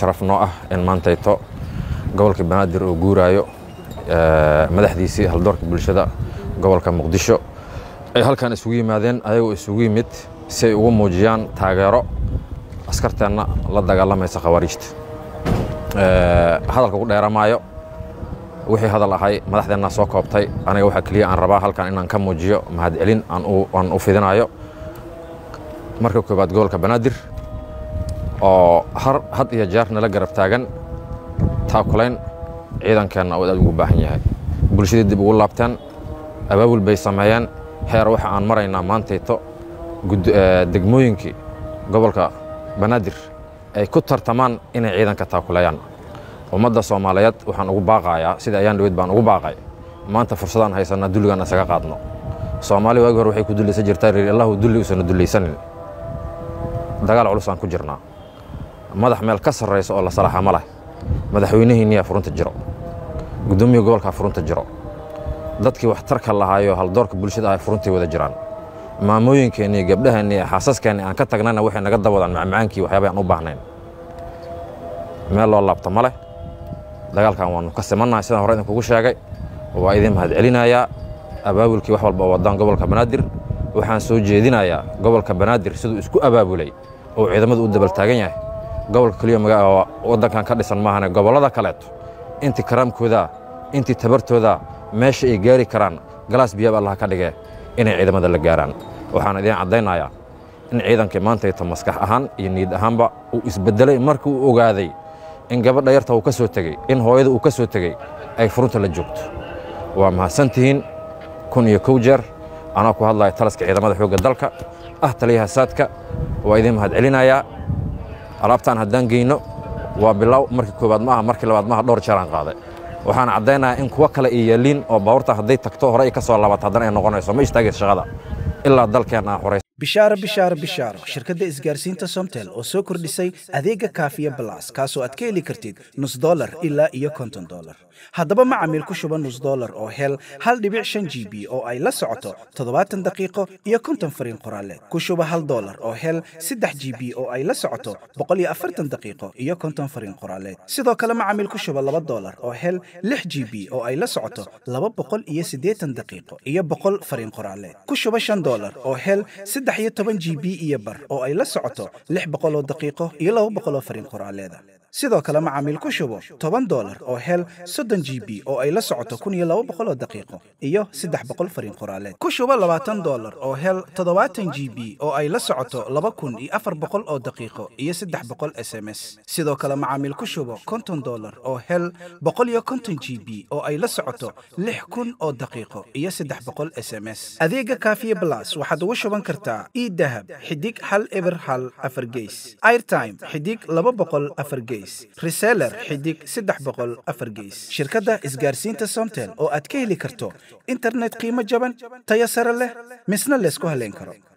sharaf noo ah in maantayto gobolka banaadir uu guuraayo madaxdiisii haldoorka bulshada gobolka muqdisho ay halkan isugu yimaadeen ayagoo isugu yimid si ay ugu muujiyaan taageero askarteenna la dagaalamaysa khawaariijta hadalka ku dheeramaayo wixii hadal ahay madaxdeennaa soo koobtay aniga waxaa keliya aan rabaa halkan inaan ka muujiyo mahadcelin aan u fidinayo marka koowaad gobolka banaadir oo had iyo jeer nala garab taagan taakulayn ciidankeenna oo aad ugu baahan yahay bulshadii dib ugu laabteen abaabul bay sameeyeen heer waxa aan maraynaa maantayto degmooyinkii gobolka banaadir ay ku tartamaan inay ciidanka taakuleeyaan ummadda soomaaliyeed waxaan ugu baaqayaa sida ayaan dhaweyd baan ugu baaqay maanta fursadaan haysanaa dulligaan isaga qaadno soomaali waagi hore waxay ku dullaysan jirtaa reer allahu dulli usana dullaysanin dagaal culusaan ku jirnaa madax meel ka sarraysa oo la salaaxa ma leh madaxweynihiinniyaa furunta jiro guddoomiya gobolkaa furunta jiro dadkii waxtarka lahaayo haldoorka bulshada ahay furuntii wada jiraan maamooyinkeenni gabdhaheenni xaasaskeenni aan ka tagnayna waxay naga dawadaan macmacaankii waxyaaba aan u baahnayn meel loo laabto ma leh dagaalkan waannu ka simannahay sidaan hore idinkugu sheegay waa idin mahadcelinayaa abaabulkii wax walba oo waddaan gobolka banaadir waxaan soo jeedinayaa gobolka banaadir siduu isku abaabulay oo ciidamadu u dabaltaagan yahay gobolka keliya waddankan ka dhisan maahane gobollada kaleeto intii karaamkooda intii tabartooda meesha ay gaari karaan galaas biyaab allah ka dhigee inay ciidamada la gaaraan waxaan idiin caddaynayaa in ciidankii maantayto maskax ahaan iyo niyad ahaanba uu isbeddelay markii uu ogaaday in gabadha yarta uu ka soo tegey in hooyada uu ka soo tegey ay furunta la joogto waa mahadsantihiin kun iyo kow jeer anaa ku hadlaya talaska ciidamada xoogga dalka ah taliyaha saadka waa idiin mahadcelinayaa alaabtaan haddaan geyno waa bilow markii koowaad maaha markii labaad maaha dhowr jeeraan qaaday waxaan caddaynayaa in kuwo kale ay yeeliin oo baabuurta hadday tagto hore ay ka soo laabato haddana ay noqonayso ma istaagaysa shaqada ilaa dalkeen aan xoray bishaaro bishaaro bishaaro shirkadda isgaarsiinta somtel oo soo kordhisay adeega kaafiya balas kaasoo aad ka heli kartid nus dolar ilaa iyo konton dolar haddaba macamiil ku shuba nus dolar oo hel hal dhibic shan g b oo ay la socoto toddobaatan daqiiqo iyo konton fariin qoraaleed ku shuba hal dolar oo hel saddex g b oo ay la socoto boqol iyo afartan daqiiqo iyo konton fariin qoraaleed sidoo kale macamiil ku shuba laba dolar oo hel lix g b oo ay la socoto laba boqol iyo siddeetan daqiiqo iyo boqol fariin qoraaleed ku shuba shan dolar oo hel saddex iyo toban g b iyo bar oo ay la socoto lix boqol oo daqiiqo iyo laba boqol oo fariin qoraaleeda sidoo kale macaamiil ku shubo toban dolar oo hel soddon g b oo ay la socoto kun iyo laba boqol oo daqiiqo iyo saddex boqol fariin qoraaleed ku shubo labaatan dolar oo hel toddobaatan g b oo ay la socoto laba kun iyo afar boqol oo daqiiqo iyo saddex boqol s m s sidoo kale macaamiil ku shubo konton dolar oo hel boqol iyo konton g b oo ay la socoto lix kun oo daqiiqo iyo saddex boqol s m s adeega kaafiye blas waxaad ugu shuban kartaa idahab xidig hal eber hal afar geys airtime xidig laba boqol afar geys reseller xidig saddex boqol afar geys shirkadda isgaarsiinta somtel oo aad ka heli karto internet qiimo jaban tayo sare leh misna laysku haleyn karo